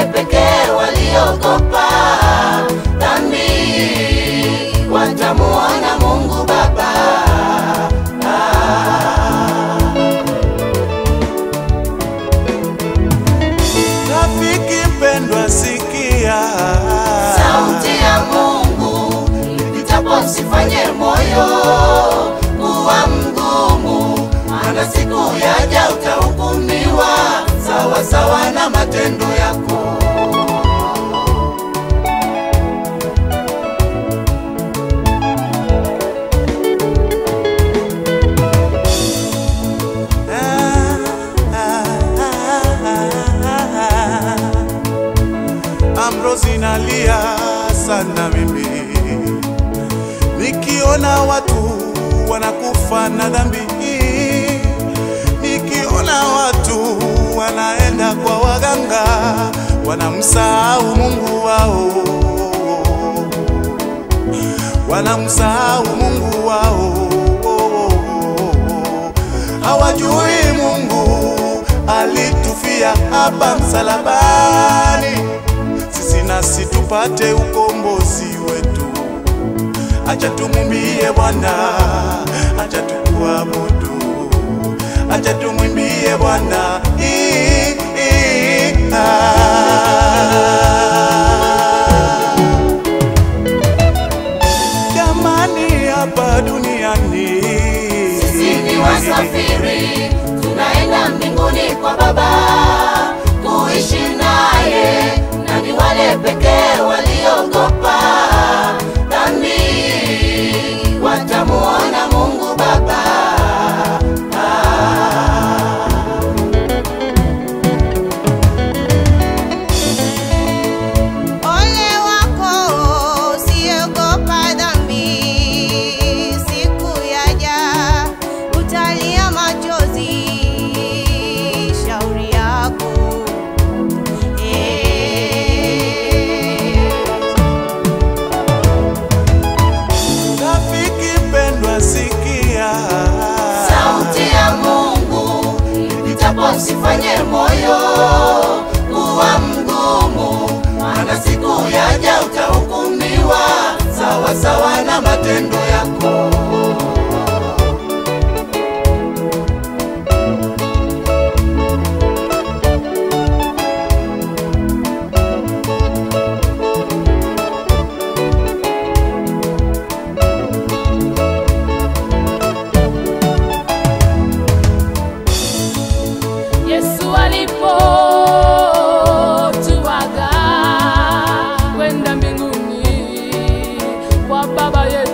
pekee waliogopa dhambi watamuona Mungu Baba. Rafiki mpendwa, sikia Sauti ya Mungu ipitapo, usifanye moyo kuwa mgumu, maana siku yaja utahukumiwa sawa sawa na matendo yako. Amrozi nalia sana mimi nikiona watu wanakufa na dhambi, nikiona watu wanaenda kwa waganga wanamsahau Mungu wao, wanamsahau Mungu wao, hawajui Mungu alitufia hapa msalabani, sisi nasi tupate ukombozi wetu. Acha tumwimbie Bwana, acha tukuabudu, acha tumwimbie Bwana. Ii, ii, ah. Jamani, hapa duniani Sisi ni wasafiri, tunaenda mbinguni kwa Baba kuishi naye, na ni wale pekee waliogopa dhambi watamuona Mungu Baba. Ole wako usiogopa dhambi, siku yaja utalia machozi, shauri yako eh. Rafiki mpendwa, sikia Sauti ya Mungu ipitapo, usifanye moyo kuwa mgumu, maana siku yaja utahukumiwa sawa sawa na matendo yako. Yesu alipotuaga kwenda mbinguni kwa Baba yetu